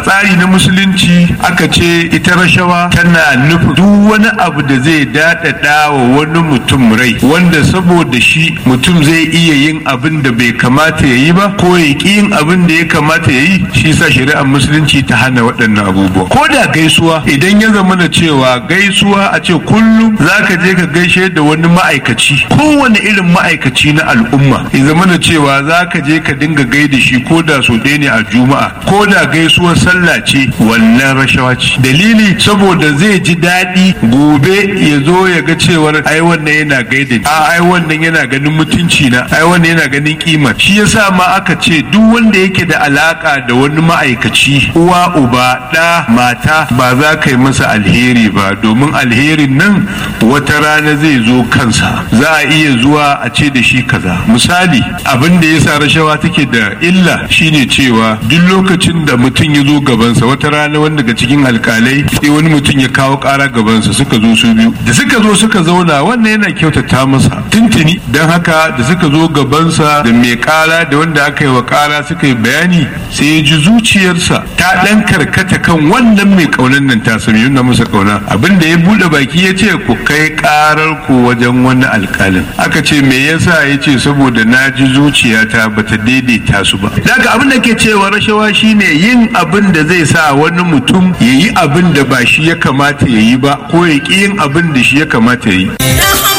a tsari na musulunci aka ce ita rashawa tana nufin duk wani abu da zai daɗaɗa wa wani mutum rai wanda saboda shi mutum zai iya yin abin da bai kamata ya yi ba ko ya ƙi yin abin da ya kamata ya yi shi sa shari'ar musulunci ta hana waɗannan abubuwa ko da gaisuwa idan ya zama da cewa gaisuwa a ce kullum za ka je ka gaishe da wani ma'aikaci kowane irin ma'aikaci na al'umma ya zama da cewa za ka je ka dinga gaida shi ko da so ɗaya ne a juma'a ko da gaisuwar sallah ce wannan rashawa ce dalili saboda zai ji daɗi gobe ya zo ya ga cewar ai wannan yana gaida a ai wannan yana ganin mutunci na ai wannan yana ganin kima shi yasa ma aka ce duk wanda yake da alaka da wani ma'aikaci uwa uba ɗa mata ba za ka yi masa alheri ba domin alherin nan wata rana zai zo kansa za a iya zuwa a ce da shi kaza misali abin da yasa rashawa take da illa shine cewa duk lokacin da mutum ya zo gabansa wata rana wanda daga cikin alkalai sai wani mutum ya kawo kara gabansa suka zo su biyu da suka zo suka zauna wannan yana kyautata masa tuntuni don haka da suka zo gabansa da mai kara da wanda aka yi wa kara suka yi bayani sai ya ji zuciyarsa ta dan karkata kan wannan mai kaunan nan ta sami yunna masa kauna abin da ya bude baki ya ce ku kai karar ku wajen wani alkalin aka ce me yasa ya ce saboda na ji zuciyata bata daidaita su ba daga abin da ke cewa rashawa shine yin abin da zai sa wani mutum ya yi abin da ba shi ya kamata ya yi ba ko ya ƙi yin abin da shi ya kamata ya yi